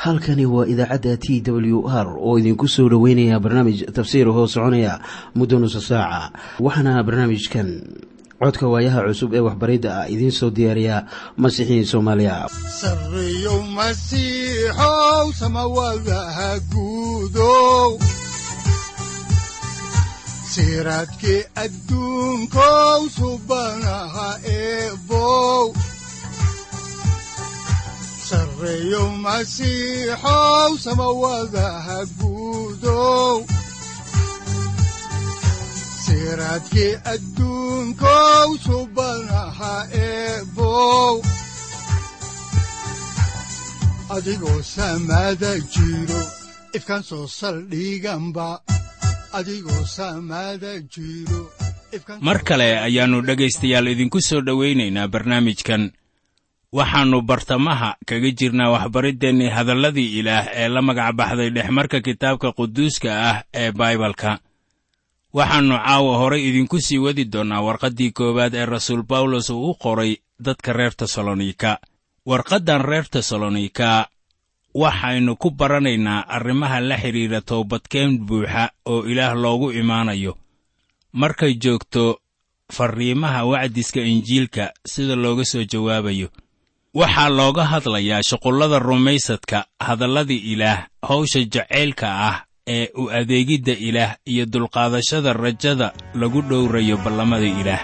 halkani waa idaacadda t w r oo idinku soo dhoweynaya barnaamij tafsiir hoo soconaya muddo nusa saaca waxaana barnaamijkan codka waayaha cusub ee waxbaridda ah idiin soo diyaariya masiixiin soomaaliya sareyow masiixow samawadaha guudow siraadkii adduunkow subanaha eebow sareyow masiixow samawadaha guudow siraadkii adduunkow subanaha eebow adigoo samada jiro ifkan soo saldhiganba adigoo samada jiro mar kale ayaannu dhegaystayaal idinku soo dhowaynaynaa barnaamijkan waxaannu bartamaha kaga jirnaa waxbariddeenni hadalladii ilaah ee la magac baxday dhexmarka kitaabka quduuska ah ee baibalka waxaannu caawa horay idinku sii wadi doonnaa warqaddii koowaad ee rasuul bawlos uu u qoray dadka reer tesalonika warqaddan reer tesalonika waxaynu ku baranaynaa arrimaha la xidhiidha toobadkeen buuxa oo ilaah loogu imaanayo markay joogto farriimaha wacdiska injiilka sida looga soo jawaabayo waxaa looga hadlayaa shuqullada rumaysadka hadalladii ilaah hawsha jacaylka ah ee u adeegidda ilaah iyo dulqaadashada rajada lagu dhowrayo ballamada ilaah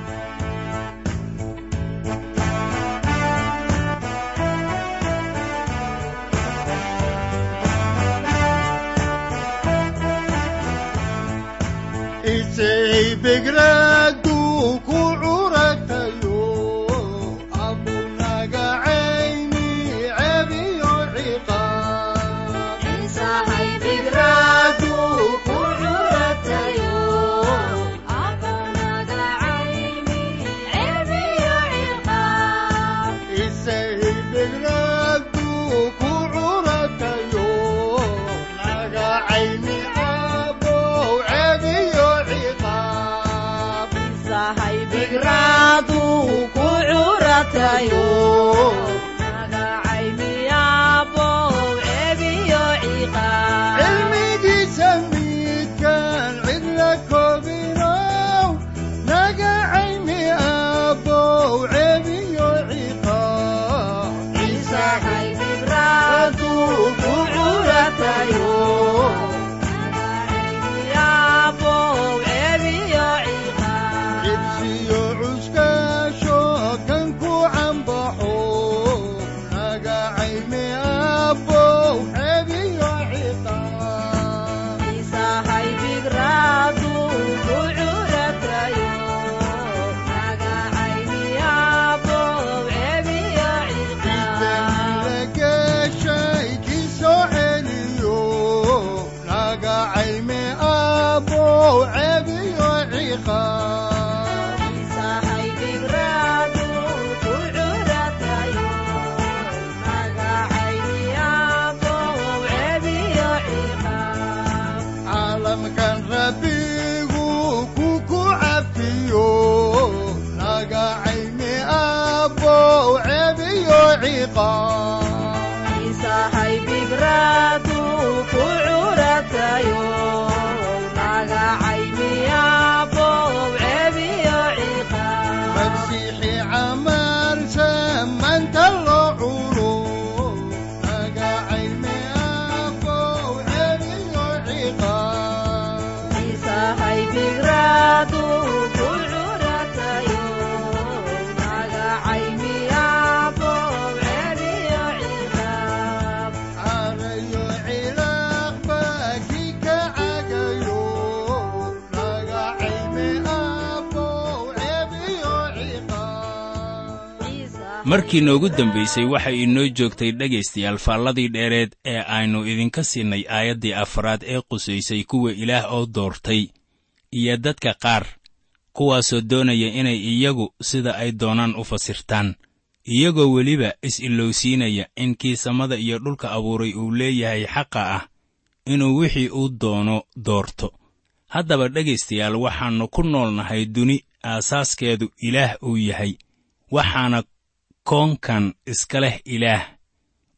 markii noogu dambaysay waxay inoo joogtay dhegaystayaal faalladii dheereed ee aynu idinka siinay aayaddii afraad ee qusaysay kuwa ilaah oo doortay iyo dadka qaar kuwaasoo doonaya inay iyagu sida ay doonaan u fasirtaan iyagoo weliba is-ilowsiinaya in kii samada iyo dhulka abuuray uu leeyahay xaqa ah inuu wixii uu doono doorto haddaba dhegaystayaal waxaannu ku noolnahay duni aasaaskeedu ilaah uu yahay waxaana koonkan iska leh ilaah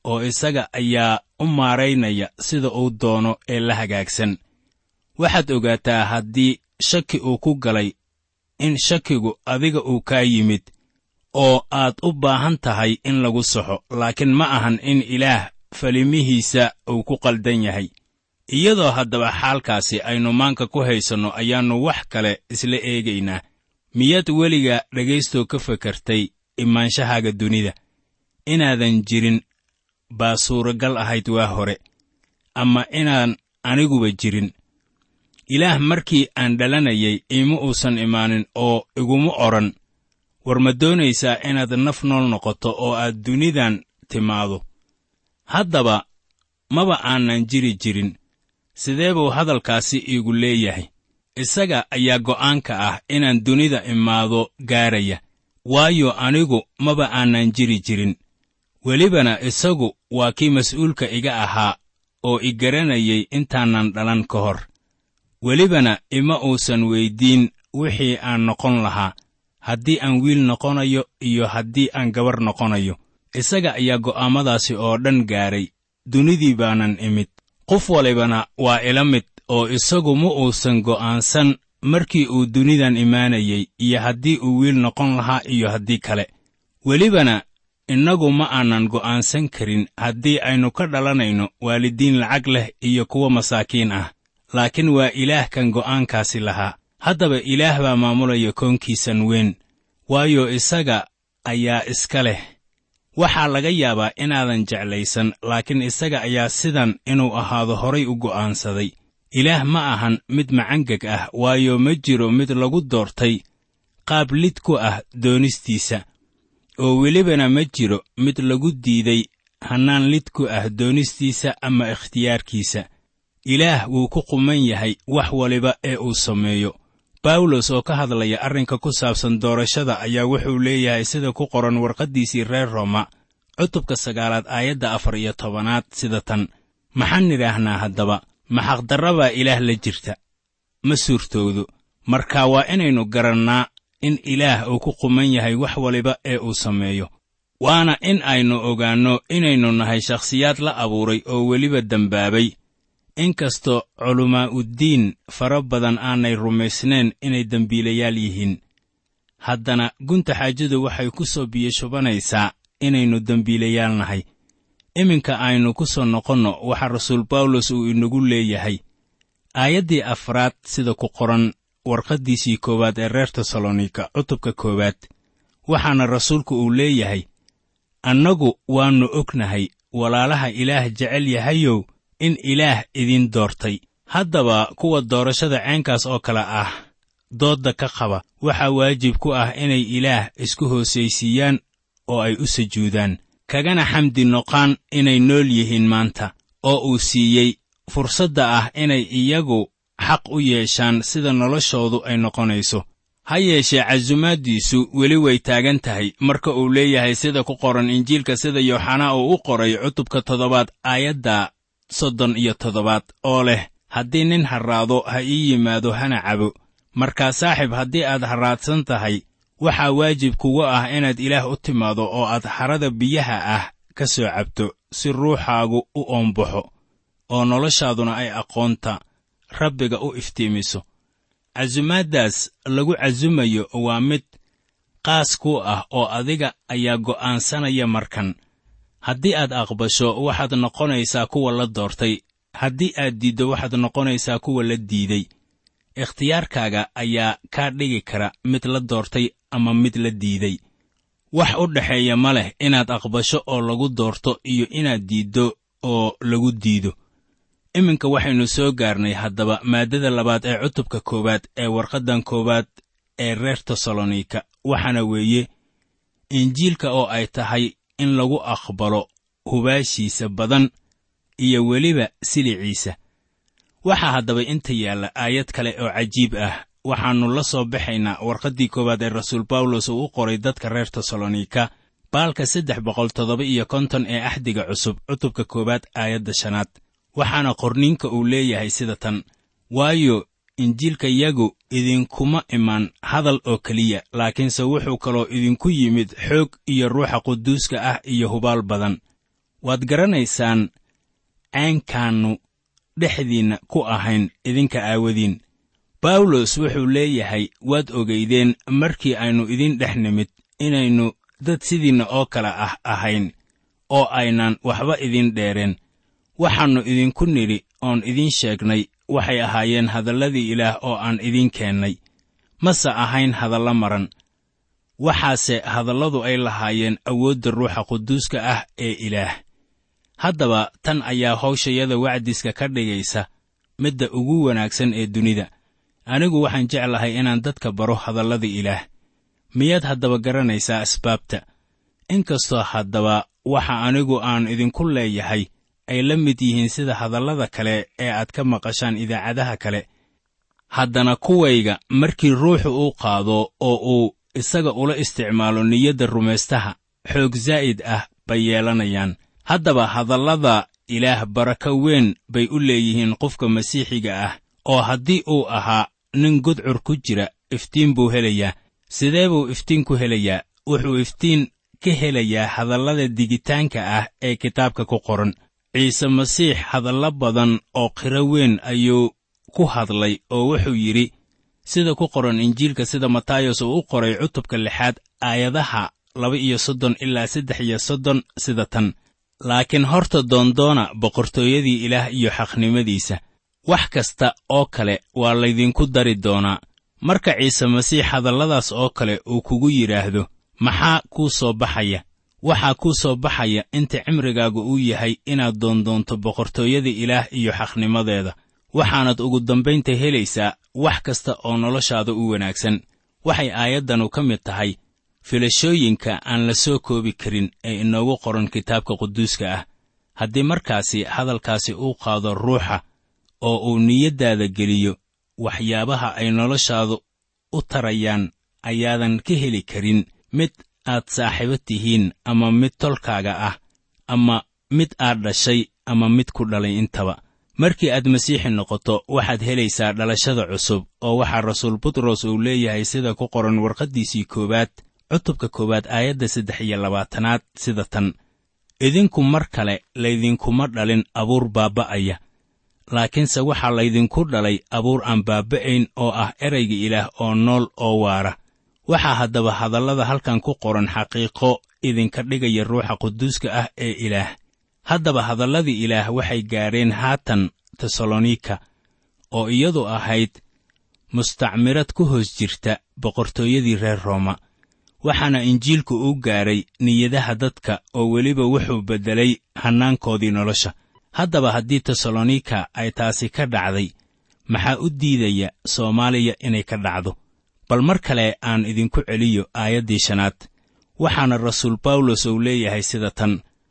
oo isaga ayaa u maaraynaya sida uu doono ee la hagaagsan waxaad ogaataa haddii shaki uu ku galay in shakigu adiga uu kaa yimid oo aad u baahan tahay in lagu saxo laakiin ma ahan in ilaah falimihiisa uu ku qaldan yahay iyadoo haddaba xaalkaasi aynu maanka ku haysanno ayaannu wax kale isla eegaynaa miyaad weliga dhagaystoo ka fakartay imaanshahaaga dunida inaadan jirin baa suuragal ahayd waa hore ama inaan aniguba jirin ilaah markii aan dhalanayay iima uusan imaanin oo iguma odhan war ma doonaysaa inaad naf nool noqoto oo aad dunidan timaado haddaba maba aanan jiri jirin sidee buu hadalkaasi iigu leeyahay isaga ayaa go'aanka ah inaan dunida imaado gaaraya waayo anigu maba aanan jiri jirin welibana isagu waa kii mas'uulka iga ahaa oo i garanayay intaanan dhalan ka hor welibana ima uusan weyddiin wixii aan noqon lahaa haddii aan wiil noqonayo iyo haddii aan gabar noqonayo isaga ayaa go'aammadaasi oo dhan gaaray dunidii baanan imid qof walibana waa ila mid oo isagu ma uusan go'aansan markii uu dunidan imaanayey iyo haddii uu wiil noqon lahaa iyo haddii kale welibana innagu ma aanan go'aansan karin haddii aynu ka dhalanayno waalidiin lacag leh iyo kuwa masaakiin ah laakiin waa ilaah kan go'aankaasi lahaa haddaba ilaah baa maamulaya koonkiisan weyn waayo isaga ayaa iska leh waxaa laga yaabaa inaadan jeclaysan laakiin isaga ayaa sidan inuu ahaado horay u go'aansaday ilaah ma ahan mid macangeg ah waayo ma jiro mid lagu doortay qaab lid ku ah doonistiisa oo welibana ma jiro mid lagu diiday hannaan lid ku ah doonistiisa ama ikhtiyaarkiisa ilaah wuu ku quman yahay wax waliba ee uu sameeyo bawlos oo ka hadlaya arrinka ku saabsan doorashada ayaa wuxuu leeyahay sida ku qoran warqaddiisii reer rooma cutubka sagaalaad aayadda afar iyo tobanaad sida tan maxaan nidhaahnaa haddaba maxaqdarra baa ilaah la jirta ma suurtoodo marka waa inaynu garannaa in ilaah uu ku quman yahay wax waliba ee uu sameeyo waana in aynu ogaanno inaynu nahay shakhsiyaad la abuuray oo weliba dembaabay inkastoo culammaa'uddiin fara badan aanay rumaysnayn inay dembiilayaal yihiin haddana gunta xaajadu waxay ku soo biyashubanaysaa inaynu dembiilayaal nahay iminka aynu ku soo noqonno waxaa rasuul bawlos uu inagu leeyahay aayaddii afraad sida ku qoran warqaddiisii koowaad ee reer tesalonika cutubka koowaad waxaana rasuulku uu leeyahay annagu waannu ognahay walaalaha ilaah jecel yahayow in ilaah idin doortay haddaba kuwa doorashada ceenkaas oo kale ah doodda ka qaba waxaa waajib ku ah inay ilaah isku hoosaysiiyaan oo ay u sujuudaan kagana xamdi noqaan inay nool yihiin maanta oo uu siiyey fursadda ah inay iyagu xaq u yeeshaan sida noloshoodu ay noqonayso ha yeeshee casumaaddiisu weli way taagan tahay marka uu leeyahay sida ku qoran injiilka sida yooxanaa uu u qoray cutubka toddobaad aayadda soddon iyo toddobaad oo leh haddii nin harraado ha ii yimaado hana cabo markaa saaxiib haddii aad harraadsan tahay waxaa waajib kuga ah inaad ilaah u timaado oo aad harada biyaha ah ka soo cabto si ruuxaagu u oombaxo oo noloshaaduna ay aqoonta rabbiga u iftiimiso casumaaddaas lagu casumayo waa mid qaas ku ah oo adiga ayaa go'aansanaya markan haddii aad aqbasho waxaad noqonaysaa kuwa la doortay haddii aad diiddo waxaad noqonaysaa kuwa la diiday ikhtiyaarkaaga ayaa kaa dhigi kara mid la doortay ama mid la diiday wax u dhexeeya ma leh inaad aqbasho oo lagu doorto iyo inaad diiddo oo lagu diido iminka waxaynu soo gaarnay haddaba maaddada labaad ee cutubka koowaad ee warqaddan koowaad ee reer tesalonika waxaana weeye injiilka oo ay tahay in lagu aqbalo hubaashiisa badan iyo weliba siliciisa waxaa haddaba inta yaalla aayad kale oo cajiib ah waxaannu la soo baxaynaa warqaddii koowaad ee rasuul bawlos uu u qoray dadka reer tesalonika baalka saddex boqol toddoba iyo konton ee axdiga cusub cutubka koowaad aayadda shanaad waxaana qorniinka uu leeyahay sida tan waayo injiilka yagu idinkuma iman hadal oo keliya laakiinse wuxuu kaloo idinku yimid xoog iyo ruuxa quduuska ah iyo hubaal badan waad garanaysaan caynkaannu dhexdiinna ku ahayn idinka aawadiin bawlos wuxuu leeyahay waad ogaydeen markii aynu idin dhex nimid inaynu dad sidiinna oo kale ah ahayn oo aynan waxba idin dheereen waxaannu idinku nidhi oon idiin sheegnay waxay ahaayeen hadalladii ilaah oo aan idiin keennay mase ahayn hadallo maran waxaase hadalladu ay lahaayeen awoodda ruuxa quduuska ah ee ilaah haddaba tan ayaa hawshayada wacdiska ka dhigaysa midda ugu wanaagsan ee dunida anigu waxaan jeclahay inaan dadka baro hadallada ilaah miyaad haddaba garanaysaa asbaabta inkastoo haddaba waxa anigu aan idinku leeyahay ay la mid yihiin sida hadallada kale ee aad ka maqashaan idaacadaha kale haddana kuwayga markii ruuxu uu qaado oo uu isaga ula isticmaalo niyadda rumaystaha xoog zaa'id ah bay yeelanayaan haddaba hadallada ilaah barako weyn bay u leeyihiin qofka masiixiga ah oo haddii uu ahaa nin gudcur ku jira iftiin buu helayaa sidee buu iftiin ku helayaa wuxuu iftiin ka helayaa hadallada digitaanka ah ee kitaabka ku qoran ciise masiix hadallo badan oo qiro weyn ayuu ku hadlay oo wuxuu yidhi sida ku qoran injiilka sida matayos uu u qoray cutubka lixaad aayadaha laba iyo soddon ilaa saddex iyo soddon sida tan laakiin horta doondoona boqortooyadii ilaah iyo xaqnimadiisa wax kasta oo kale waa laydinku dari doonaa marka ciise masiix hadalladaas oo kale uu kugu yidhaahdo maxaa kuu soo baxaya waxaa kuu soo baxaya inta cimrigaagu uu yahay inaad doondoonto boqortooyada ilaah iyo xaqnimadeeda waxaanad ugu dambaynta helaysaa wax kasta oo noloshaada u wanaagsan waxay aayaddanu ka mid tahay filashooyinka aan la soo koobi karin ee inoogu qoran kitaabka quduuska ah haddii markaasi hadalkaasi uu qaado ruuxa oo uu niyaddaada geliyo waxyaabaha ay noloshaadu u tarayaan ayaadan ka heli karin mid aad saaxiibo tihiin ama mid tolkaaga ah ama mid aad dhashay ama mid ku dhalay intaba markii aad masiixi noqoto waxaad helaysaa dhalashada cusub oo waxaa rasuul butros uu leeyahay sida ku qoran warqaddiisii koowaad cutubka koowaad aayadda saddex iyo labaatanaad sida tan idinku mar kale laydinkuma dhalin abuur baabba'aya laakiinse waxaa laydinku dhalay abuur aan baabba'ayn oo ah erayga ilaah oo nool oo waara waxaa haddaba hadallada halkan ku qoran xaqiiqo idinka dhigaya ruuxa quduuska ah ee ilaah haddaba hadalladii ilaah waxay gaadheen haatan tesalonika oo iyadu ahayd mustacmirad ku hoos jirta boqortooyadii reer rooma waxaana injiilku u gaadhay niyadaha dadka oo weliba wuxuu beddelay hannaankoodii nolosha haddaba haddii tesalonika ay taasi ka dhacday maxaa u diidaya soomaaliya inay ka dhacdo bal mar kale aan idinku celiyo aayaddii shanaad waxaana rasuul bawlos uu leeyahay sida tan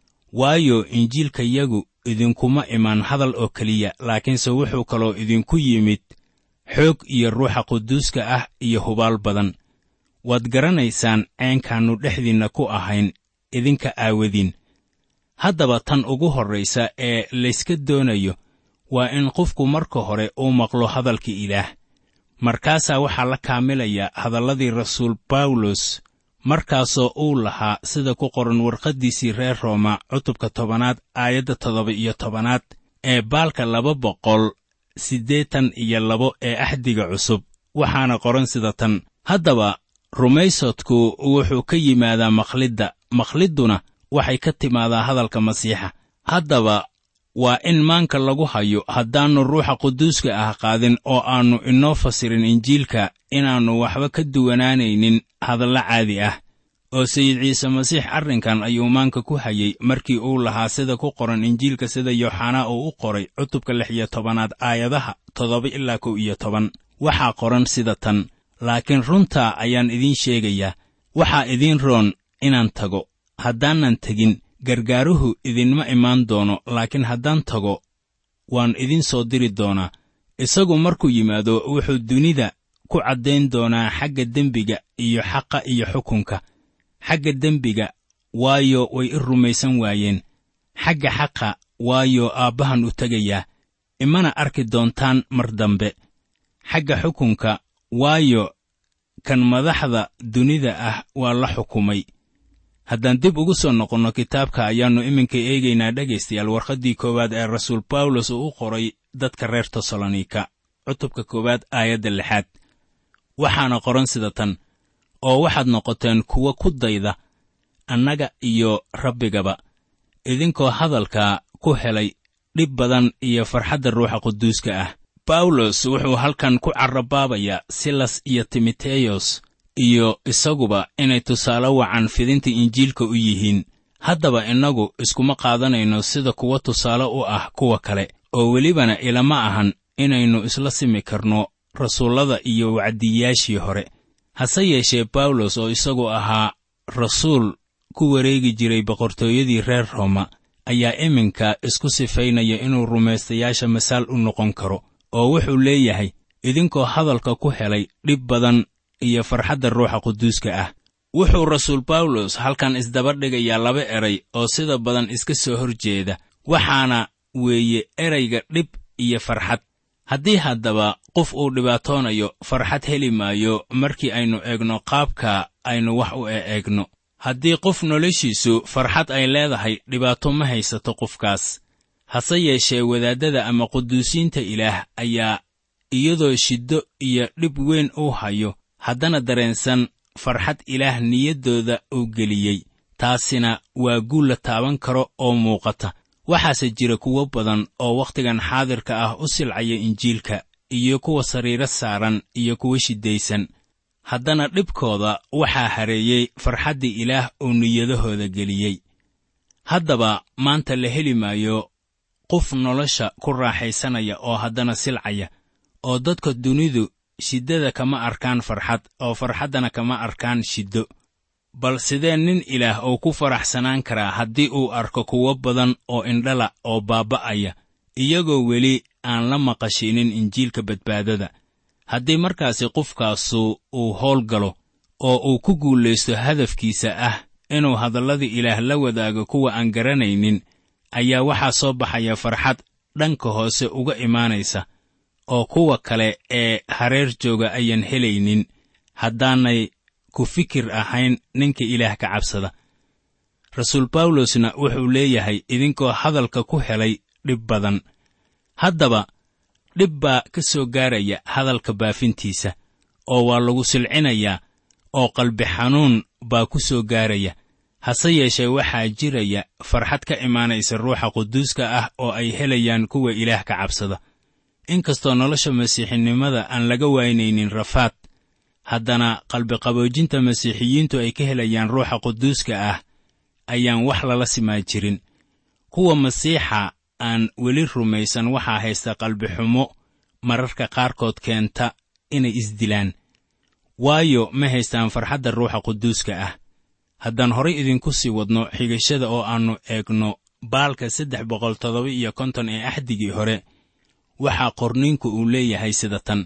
waayo injiilkayagu idinkuma imaan hadal oo keliya laakiinse wuxuu kaloo idinku yimid xoog iyo ruuxa quduuska ah iyo hubaal badan waad garanaysaan ceenkaannu dhexdiinna ku ahayn idinka aawadiin haddaba tan ugu horraysa ee layska doonayo waa in qofku marka hore uu maqlo hadalka ilaah markaasaa waxaa la kaamilaya hadalladii rasuul bawlos markaasoo uu lahaa sida ku qoran warqaddiisii reer rooma cutubka tobanaad aayadda toddoba iyo tobanaad ee baalka laba boqol siddeetan iyo labo ee axdiga cusub waxaana qoran sida tan haddaba rumaysadku wuxuu ka yimaadaa makhlidda makhlidduna waxay ka timaadaa hadalka masiixa haddaba waa in maanka lagu hayo haddaannu ruuxa quduuska ah qaadin oo aannu inoo fasirin injiilka inaannu waxba ka duwanaanaynin hadallo caadi ah oo sayid ciise masiix arrinkan ayuu maanka ku hayey markii uu lahaa sida ku qoran injiilka sida yooxanaa uu u qoray cutubka lix iyo tobanaad aayadaha toddoba ilaa kow iyo toban waxaa qoran sida tan laakiin runtaa ayaan idiin sheegayaa waxaa idiin roon inaan tago haddaanan tegin gargaaruhu idinma imaan doono laakiin haddaan tago waan idiin soo diri doonaa isagu markuu yimaado wuxuu dunida ku caddayn doonaa xagga dembiga iyo xaqa iyo xukunka xagga dembiga waayo way i rumaysan waayeen xagga xaqa waayo aabbahan u tegayaa imana arki doontaan mar dambe xagga xukunka waayo kan madaxda dunida ah waa la xukumay haddaan dib ugu soo noqonno kitaabka ayaannu iminka eegaynaa dhegaystayaal warqaddii koowaad ee rasuul bawlos uu u qoray dadka reer tesalonika cutubka koowaad aayadda lixaad waxaana qoran sida tan oo waxaad noqoteen kuwa ku dayda annaga iyo rabbigaba idinkoo hadalka ku helay dhib badan iyo farxadda ruuxa quduuska ah bawlos wuxuu halkan ku carrabaabayaa silas iyo timoteyos iyo isaguba inay tusaale wacan fidinta injiilka u yihiin haddaba innagu iskuma qaadanayno sida kuwa tusaale u ah kuwa kale oo welibana ilama ahan inaynu isla simi karno rasuullada iyo wacdiyaashii hore hase yeeshee bawlos oo isagu ahaa rasuul ku wareegi jiray boqortooyadii reer rooma ayaa iminka isku sifaynaya inuu rumaystayaasha masaal u noqon karo oo wuxuu leeyahay idinkoo hadalka ku helay dhib badan iyo farxadda ruuxa quduuska ah wuxuu rasuul bawlos halkan isdaba dhigayaa laba eray oo sida badan iska soo hor jeeda waxaana weeye erayga dhib iyo farxad haddii haddaba qof uu dhibaatoonayo farxad heli maayo markii aynu eegno qaabka aynu wax u eeegno haddii qof noloshiisu farxad ay leedahay dhibaato ma haysato qofkaas hase yeeshee wadaaddada ama quduusiinta ilaah ayaa iyadoo shiddo iyo dhib weyn uu hayo haddana dareensan farxad ilaah niyaddooda uu geliyey taasina waa guul la taaban karo oo muuqata waxaase jira kuwo badan oo wakhtigan xaadirka ah u silcaya injiilka iyo kuwa sariiro saaran iyo kuwa shiddaysan haddana dhibkooda waxaa hareeyey farxaddii ilaah uu niyadahooda geliyey haddaba maanta la heli maayo qof nolosha ku raaxaysanaya oo haddana silcaya oo dadka dunidu shiddada kama arkaan farxad oo farxaddana kama arkaan shiddo bal sidee nin ilaah uu ku faraxsanaan karaa haddii uu arko kuwo badan oo indhala oo baaba'aya iyagoo weli aan la maqashinin injiilka badbaadada haddii markaasi qofkaasu uu howl galo oo uu ku guulaysto hadafkiisa ah inuu hadalladii ilaah la wadaago kuwa aan garanaynin ayaa waxaa soo baxaya farxad dhanka hoose uga imaanaysa oo kuwa kale ee hareer jooga ayaan helaynin haddaanay ku fikir ahayn ninka ilaah ka cabsada rasuul bawlosna wuxuu leeyahay idinkoo hadalka ku helay dhib badan haddaba dhib baa ka soo gaaraya hadalka baafintiisa oo waa lagu silcinayaa oo qalbi xanuun baa ku soo gaaraya hase yeeshee waxaa jiraya farxad ka imaanaysa ruuxa quduuska ah oo ay helayaan kuwa ilaah ka cabsada inkastoo nolosha masiixinimada aan laga waynaynin rafaad haddana qalbiqaboojinta masiixiyiintu ay ka helayaan ruuxa quduuska ah ayaan wax lala simaa jirin kuwa masiixa aan weli rumaysan waxaa haysta qalbixumo mararka qaarkood keenta inay isdilaan waayo ma haystaan farxadda ruuxa quduuska ah haddaan horay idinku sii wadno xigashada oo aannu eegno baalka saddex boqol toddoba iyo konton ee axdigii hore waxaa qorniinku uu leeyahay sida tan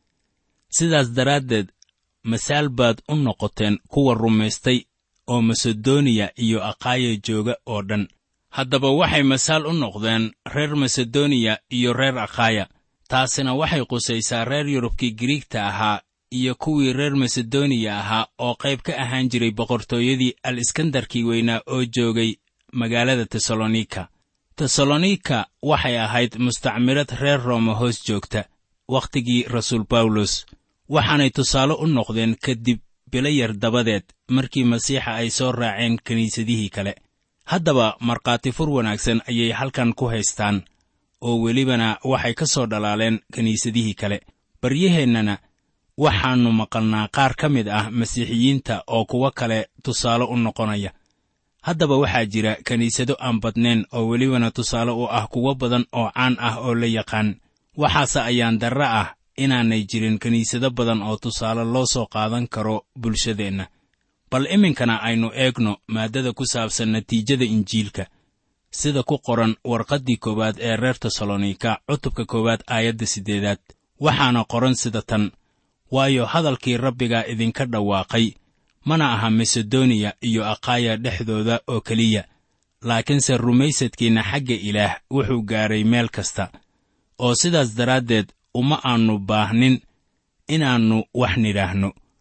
sidaas daraaddeed masaal baad u noqoteen kuwa rumaystay oo masedoniya iyo akhaaya jooga oo dhan haddaba waxay masaal u noqdeen reer masedoniya iyo reer akhaaya taasina waxay qusaysaa reer yurubkii giriigta ahaa iyo kuwii reer masedoniya ahaa oo qayb ka ahaan jiray boqortooyadii al iskandarkii weynaa oo joogay magaalada tesalonika tesalonika waxay ahayd mustacmirad reer rooma hoos joogta wakhtigii rasuul bawlos waxaanay tusaale u noqdeen kadib bilo yar dabadeed markii masiixa ay soo raaceen kiniisadihii kale haddaba markhaati fur wanaagsan ayay halkan ku haystaan oo welibana waxay ka soo dhalaaleen kiniisadihii kale baryaheennana waxaannu maqalnaa qaar ka mid ah masiixiyiinta oo kuwo kale tusaale u noqonaya haddaba waxaa jira kiniisado aan badnayn oo welibana tusaale u ah kuwo badan oo caan ah oo la yaqaan waxaase ayaan darre ah inaanay jirin kiniisado badan oo tusaale loo soo qaadan karo bulshadeenna bal iminkana aynu eegno maaddada ku saabsan natiijada injiilka sida ku qoran warqaddii koowaad ee reer tesalonika cutubka koowaad aayadda siddeedaad waxaana qoran sida tan waayo hadalkii rabbigaa idinka dhawaaqay mana aha masedoniya iyo akhaaya dhexdooda oo keliya laakiinse rumaysadkiinna xagga ilaah wuxuu gaaray meel kasta oo sidaas daraaddeed uma aannu baahnin inaannu wax nidhaahno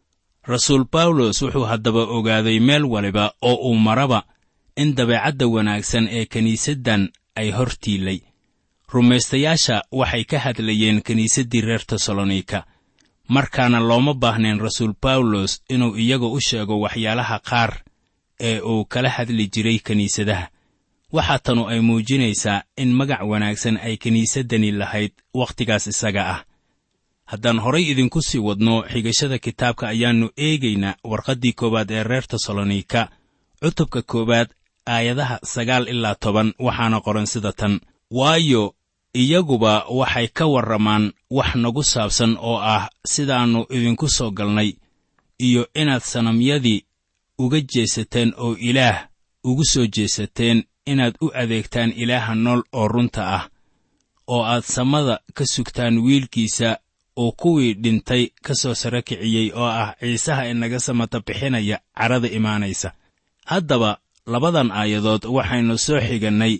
rasuul bawlos wuxuu haddaba ogaaday meel waliba oo uu maraba in dabeecadda wanaagsan ee kiniisaddan ay hor tiilay rumaystayaasha waxay ka hadlayeen kiniisaddii reer tesalonika markaana looma baahnayn rasuul bawlos inuu iyaga u sheego waxyaalaha qaar ee uu kala hadli jiray kiniisadaha waxaa tanu ay muujinaysaa in magac wanaagsan ay kiniisaddani lahayd wakhtigaas isaga ah haddaan horay idinku sii wadno xigashada kitaabka ayaannu eegaynaa warqaddii koowaad ee reer tesalonika cutubka koowaad aayadaha sagaal ilaa toban waxaana qoran sida tan waayo iyaguba waxay ka warramaan wax nagu saabsan oo ah sidaannu idinku soo galnay iyo inaad sanamyadii uga jeesateen oo ilaah ugu soo jeesateen inaad u adeegtaan ilaaha nool oo runta ah oo aad samada ka sugtaan wiilkiisa oo kuwii dhintay ka soo sara kiciyey oo ah ciisaha inaga samata bixinaya carada imaanaysa haddaba labadan aayadood waxaynu soo xigannay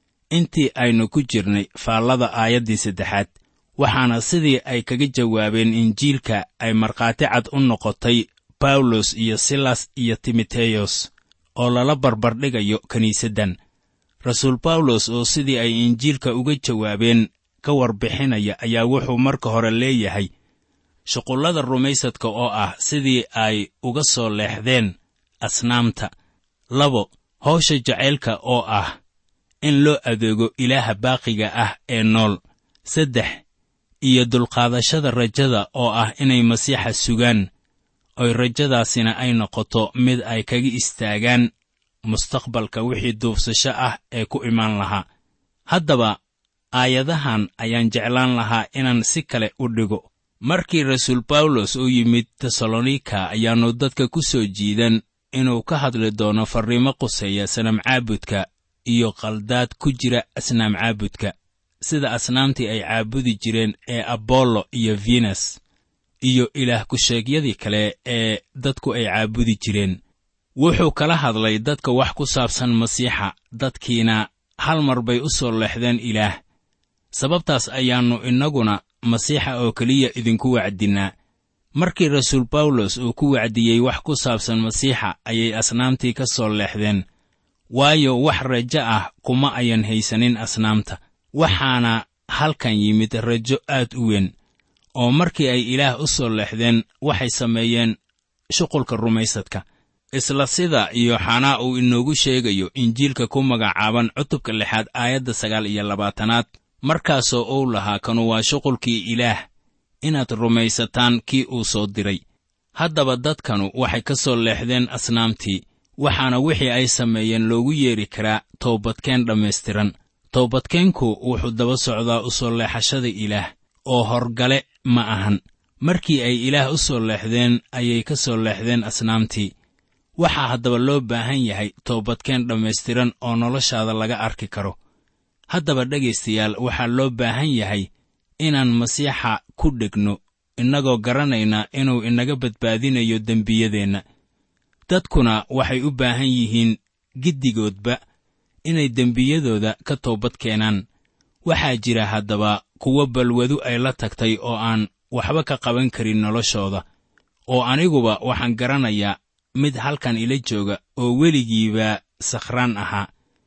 intii aynu ku jirnay faallada aayaddii saddexaad waxaana sidii ay kaga jawaabeen injiilka ay markhaati cad u noqotay bawlos iyo silas iyo timoteyos oo lala barbardhigayo kiniisaddan rasuul bawlos oo sidii ay injiilka uga jawaabeen ka warbixinaya ayaa wuxuu marka hore leeyahay shuqullada rumaysadka oo ah sidii ay uga soo leexdeen asnaamta labo hawsha jacaylka oo ah in loo adeego ilaaha baaqiga ah ee nool saddex iyo dulqaadashada rajada oo ah inay masiixa sugaan oy rajadaasina ay noqoto mid ay kaga istaagaan mustaqbalka wixii duubsasho ah ee ku imaan lahaa haddaba aayadahan ayaan jeclaan lahaa inaan si kale u dhigo markii rasuul bawlos uu yimid tesalonika ayaannu dadka ku soo jiidan inuu ka hadli doono farriimo quseeya sanam caabudka iyo qaldaad ku jira asnaam caabudka sida asnaamtii ay caabudi jireen ee abollo iyo venes iyo ilaah ku-sheegyadii kale ee dadku ay caabudi jireen wuxuu kala hadlay dadka wax ku saabsan masiixa dadkiina hal mar bay u soo leexdeen ilaah sababtaas ayaannu innaguna masiixa oo keliya idinku wacdinnaa markii rasuul bawlos uu ku wacdiyey wax ku saabsan masiixa ayay asnaamtii ka soo leexdeen waayo wax rajo ah kuma ayan haysanin asnaamta waxaana halkan yimid rajo aad u weyn oo markii ay ilaah u soo leexdeen waxay sameeyeen shuqulka rumaysadka isla sida yooxanaa uu inoogu sheegayo injiilka ku magacaaban cutubka lixaad aayadda sagaal iyo labaatanaad markaasoo uu lahaa kanu waa shuqulkii ilaah inaad rumaysataan kii uu soo diray haddaba dadkanu waxay ka soo leexdeen asnaamtii waxaana wixii ay sameeyeen loogu yeedhi karaa toobadkeen dhammaystiran toobadkeenku wuxuu daba socdaa u soo leexashada ilaah oo horgale ma ahan markii ay ilaah u soo leexdeen ayay ka soo leexdeen asnaamtii waxaa haddaba loo baahan yahay toobadkeen dhammaystiran oo noloshaada laga arki karo haddaba dhegaystayaal waxaa loo baahan yahay inaan masiixa ku dhegno innagoo garanayna inuu inaga badbaadinayo dembiyadeenna dadkuna waxay u baahan yihiin giddigoodba inay dembiyadooda ka toobad keenaan waxaa jira haddaba kuwo balwadu ay la tagtay oo aan waxba ka qaban karin noloshooda oo aniguba waxaan garanayaa mid halkan ila jooga oo weligiiba sakhraan ahaa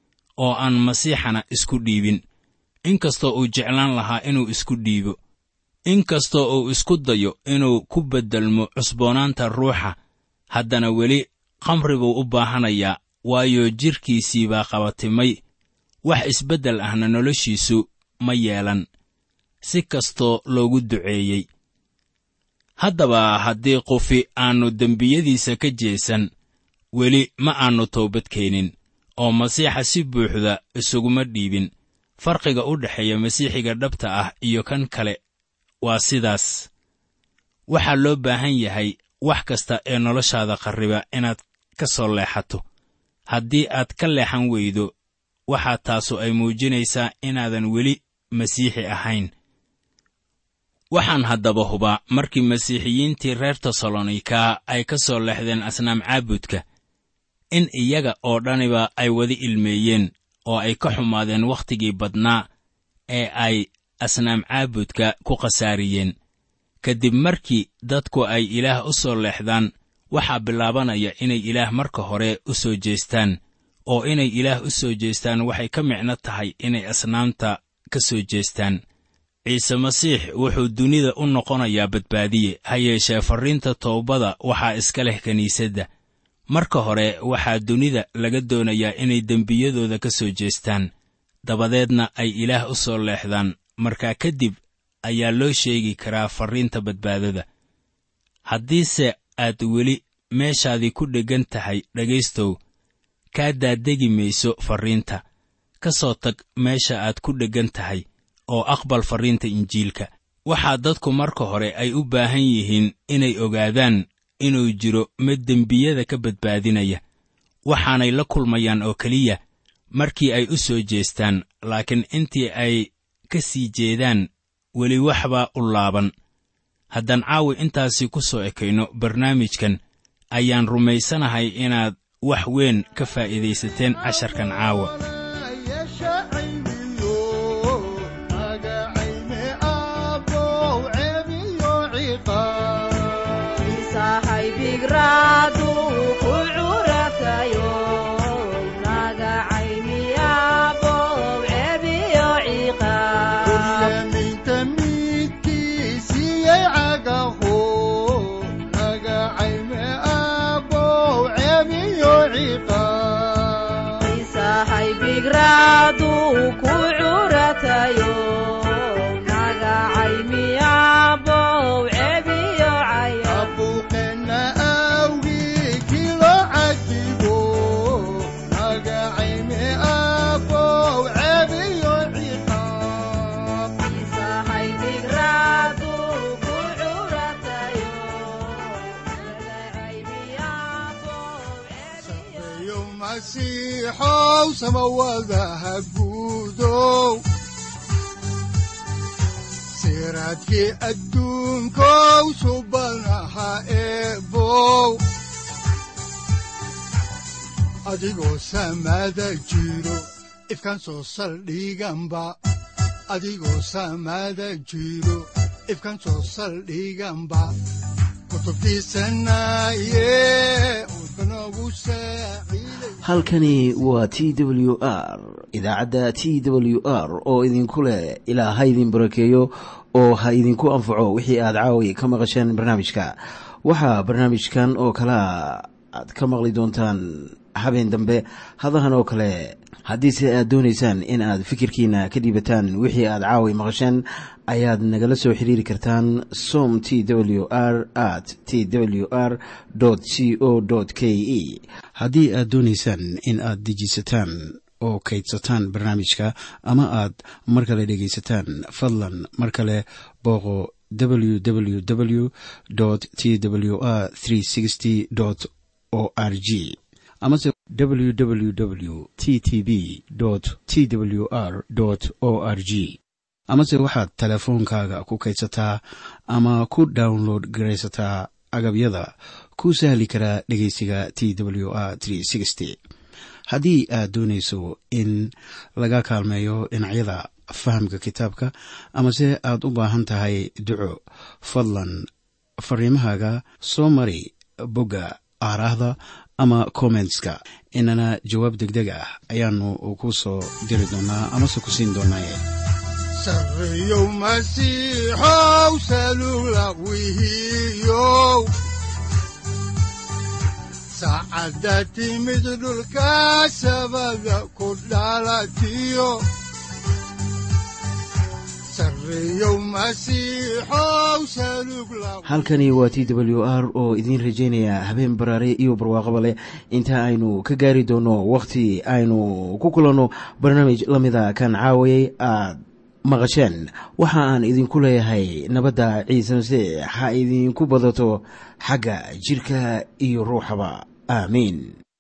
oo aan masiixana isku dhiibin inkastoo uu jeclaan lahaa inuu isku dhiibo inkastoo uu isku dayo inuu ku beddelmo cusboonaanta ruuxa haddana weli khamri buu u baahanayaa waayo jidhkiisii baa qabatimay wax isbeddel ahna noloshiisu ma yeelan si kastoo loogu duceeyey haddaba haddii qufi aannu dembiyadiisa ka jeesan weli ma aannu toobad keenin oo masiixa si buuxda isuguma dhiibin farqiga u dhexeeya masiixiga dhabta ah iyo kan kale waa sidaas waxaa loo baahan yahay wax kasta ee noloshaada qarriba inaad ka soo leexato haddii aad ka leexan weydo waxaa taasu ay muujinaysaa inaadan weli masiixi ahayn waxaan haddaba hubaa markii masiixiyiintii reer tesalonika ay ka soo leexdeen asnaam caabudka in iyaga oo dhaniba ay wada ilmeeyeen oo ay ka xumaadeen wakhtigii badnaa ee ay asnaam caabudka ku khasaariyeen kadib markii dadku ay ilaah u soo leexdaan waxaa bilaabanaya inay ilaah marka hore u soo jeestaan oo inay ilaah u soo jeestaan waxay ka micno tahay inay asnaamta ka soo jeestaan ciise masiix wuxuu dunida u noqonayaa badbaadiye ha yeeshee farriinta toobada waxaa iska leh kiniisadda marka hore waxaa dunida laga doonayaa inay dembiyadooda ka soo jeestaan dabadeedna ay ilaah u soo leexdaan markaa kadib ayaa loo sheegi karaa farriinta badbaadada haddiise aad weli meeshaadii ku dheggan tahay dhegaystow kaa daadegi mayso farriinta ka soo tag meesha aad ku dheggan tahay oo aqbal farriinta injiilka waxaa dadku marka hore ay u baahan yihiin inay ogaadaan inuu jiro mid dembiyada ka badbaadinaya waxaanay la kulmayaan oo keliya markii ay u soo jeestaan laakiin intii ay ka sii jeedaan weli waxbaa u laaban haddaan caawi intaasi ku soo ekayno barnaamijkan ayaan rumaysanahay inaad wax weyn ka faa'iidaysateen casharkan caawa masiixow samawadaha guudow siraadkii adduunkow subanaha eebow adigoo samada jiro ifkan soo saldhiganba adigoo samada jiro ifkan soo saldhiganba halkani waa t w r idaacadda t w r oo idinku leh ilaa ha idin barakeeyo oo ha idinku anfaco wixii aad caawi ka maqasheen barnaamijka waxaa barnaamijkan oo kalaa aad ka maqli doontaan habeen dambe hadahan oo kale haddiise aad doonaysaan in aad fikirkiina ka dhiibataan wixii aad caawi maqasheen ayaad nagala soo xiriiri kartaan som t w r at t w r c o k e haddii aad doonaysaan in aad dejiisataan oo kaydsataan barnaamijka ama aad mar kale dhegaysataan fadlan mar kale booqo www t w r o r g amase www t t b t w r o r g amase waxaad teleefoonkaaga ku kaydsataa ama ku download garaysataa agabyada ku sahli karaa dhegeysiga t w r haddii aad doonayso in laga kaalmeeyo dhinacyada fahamka kitaabka amase aad u baahan tahay duco fadlan fariimahaaga soo mari bogga aaraahda ama kommentska inana jawaab degdeg ah ayaanu ku soo diri doonaa amase ku siin doonaaye sareyow masiixow salula wihiyow saacadda timid dhulka sabada ku dhalatiyo halkani waa t w r oo idiin rajaynaya habeen baraare iyo barwaaqaba leh inta aynu ka gaari doono wakhti aynu ku kulanno barnaamij la mida kan caawayay aad maqasheen waxa aan idinku leeyahay nabadda ciise masiix ha idinku badato xagga jidhka iyo ruuxaba aamiin